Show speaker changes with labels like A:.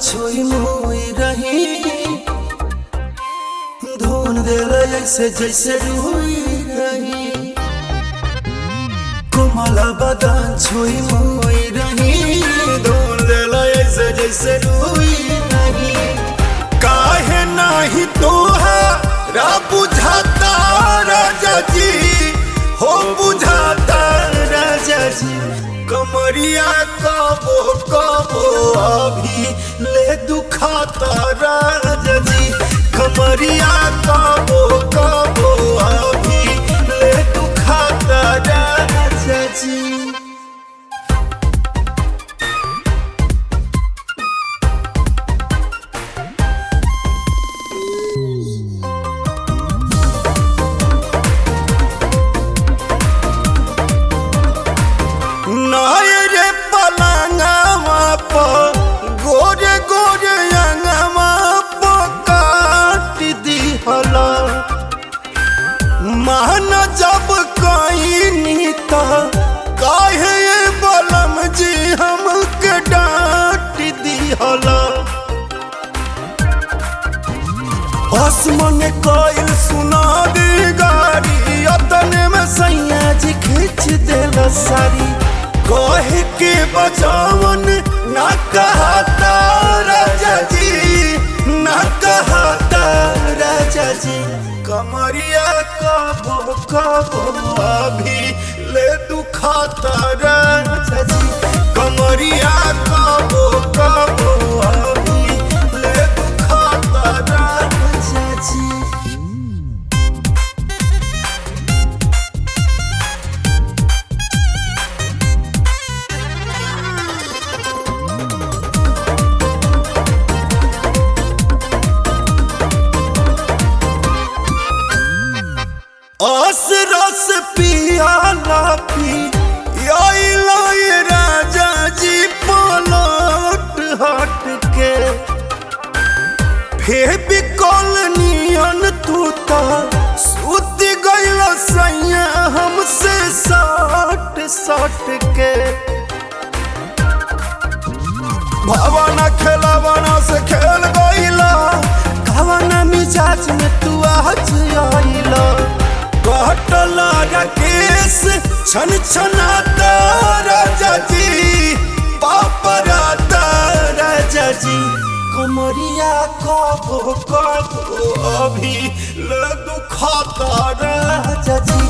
A: छुई मुई रही धुन दिल ऐसे जैसे रुई रही कोमल बदन छुई मुई रही धुन दिल ऐसे जैसे रुई रही काहे नाही तोहरा बुझाता राजा जी हो बुझाता राजा जी कमरिया कबो कबो अभी ले दुखाता राजा जी कमरिया कबो कबो अभी ले दुखाता राजा जी नायरे पलंगवा पर गोरे गोरे अंगवा पर काट दिहला मान जब कहीं त काहे ये बलम जी हमके डांट दिहला आसमान कोयल सुना दी गाड़ी अतने में सैया जी खींच देला सारी कहे के बचावन ना कहता राजा जी ना कहता राजा जी कमरिया कबो कबो अभी ले दुखाता राजा जी कमरिया कबो कबो अभी ले दुखाता राजा जी आस रस पियाला पी आइला ये राजा जी पलट हट के फेबी कॉलोनियन तू तो सुत गइल सैया हमसे सट सट के भावना खेलावना से खेल गइला कवना मिजाज में तू आज आइला कटला केस छन छनाता राजा जी पापराता राजा जी कमरिया कबो कबो अभी ले दुखाता राजा जी